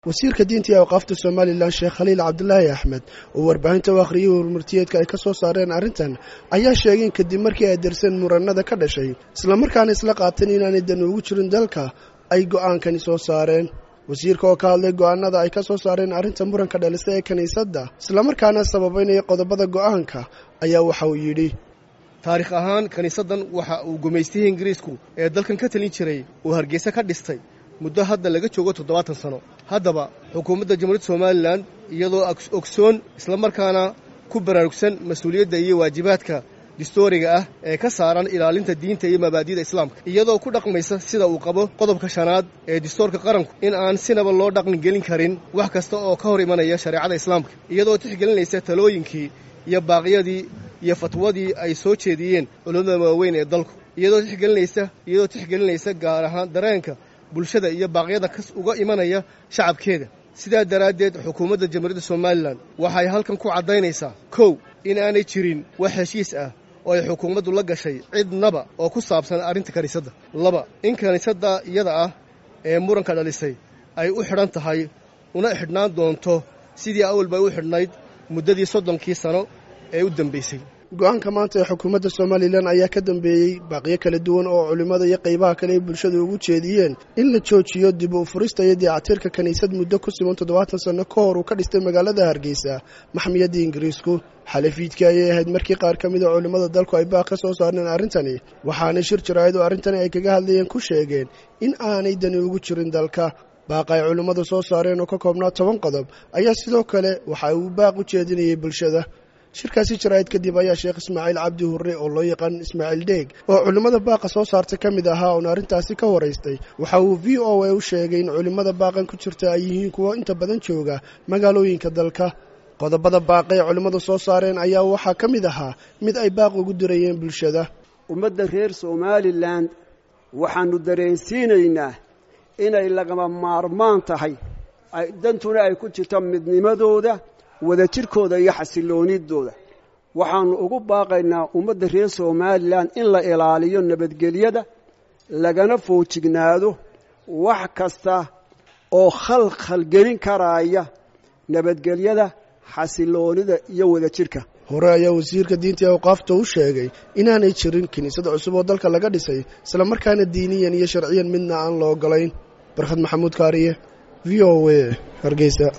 wasiirka diinta iyo awqaafta somalilan sheekh khaliil cabdulaahi axmed oo warbaahinta u akhriyay warmartiyeedka ay ka soo saareen arrintan ayaa sheegay in kadib markii ay darseen muranada ka dhashay islamarkaana isla qaateen inaanay dan ugu jirin dalka ay go'aankani soo saareen wasiirka oo ka hadlay go'aanada ay ka soo saareen arrinta muranka dhalisa ee kiniisadda islamarkaana sababaynaya qodobada go'aanka ayaa waxa uu yidhi taarikh ahaan kiniisaddan waxa uu gumaystihii ingiriisku ee dalkan ka talin jiray uu hargeysa ka dhistay muddo hadda laga joogo toddobaatan sano haddaba xukuumadda jamhuuriyadda somalilan iyadoo ogsoon islamarkaana ku baraarugsan mas-uuliyadda iyo waajibaadka distooriga ah ee ka saaran ilaalinta diinta iyo mabaadi'da islaamka iyadoo ku dhaqmaysa sida uu qabo qodobka shanaad ee distoorka qaranku in aan sinaba loo dhaqangelin karin wax kasta oo ka hor imanaya shareecada islaamka iyadoo tixgelinaysa talooyinkii iyo baaqyadii iyo fatwadii ay soo jeediyeen culummada waaweyn ee dalku iyadoo tixgelinaysa iyadoo tixgelinaysa gaar ahaan dareenka bulshada iyo baaqyada kas uga imanaya shacabkeeda sidaa daraaddeed xukuumadda jamhuuriyadda somalilan waxay halkan ku caddaynaysaa kow in aanay jirin wax heshiis ah oo ay xukuumaddu la gashay cidnaba oo ku saabsan arrinta kiniisadda laba in kiniisadda iyada ah ee muranka dhalisay ay u xidhan tahay una xidhnaan doonto sidii awalba ay u xidhnayd muddadii soddonkii sano ee u dambaysay go-aanka maanta ee xukuumadda somalilan ayaa ka dambeeyey baaqiyo kala duwan oo culimmada iyo qaybaha kale ay bulshada ugu jeediyeen in la joojiyo dib u furista iyo dayactirka kiniisad muddo ku siman toddobaatan sanno ka hor uu ka dhistay magaalada hargeysa maxmiyadda ingiriisku xalafiidkii ayay ahayd markii qaar ka mid a culimmada dalku ay baaq ka soo saareen arrintani waxaana shir jaraa'id oo arrintani ay kaga hadlayeen ku sheegeen in aanay dani ugu jirin dalka baaqa ay culimmadu soo saareen oo ka koobnaa toban qodob ayaa sidoo kale waxa uu baaq u jeedinayay bulshada shirkaasi jaraa'id kadib ayaa sheekh ismaaciil cabdi hurre oo loo yaqaan ismaaciil dheeg oo culimmada baaqa soo saartay ka mid ahaa oon arrintaasi ka waraystay waxa uu v o a u sheegay in culimmada baaqan ku jirta ay yihiin kuwo inta badan jooga magaalooyinka dalka qodobada baaqa ee culimmadu soo saareen ayaa waxaa ka mid ahaa mid ay baaq ugu dirayeen bulshada ummadda reer somalilan waxaannu dareensiinaynaa inay lagama maarmaan tahay dantuna ay ku jirto midnimadooda wadajirkooda iyo xasiloonidooda waxaannu ugu baaqaynaa ummadda reer somalilan in la ilaaliyo nabadgelyada lagana foojignaado wax kasta oo khalkhalgelin karaaya nabadgelyada xasiloonida iyo wadajirka hore ayaa wasiirka diinta ee awqaafta u sheegay inaanay jirin kiniisad cusub oo dalka laga dhisay islamarkaana diiniyan iyo sharciyan midna aan la ogolayn barkhad maxamuud kaariye v o a hargeysa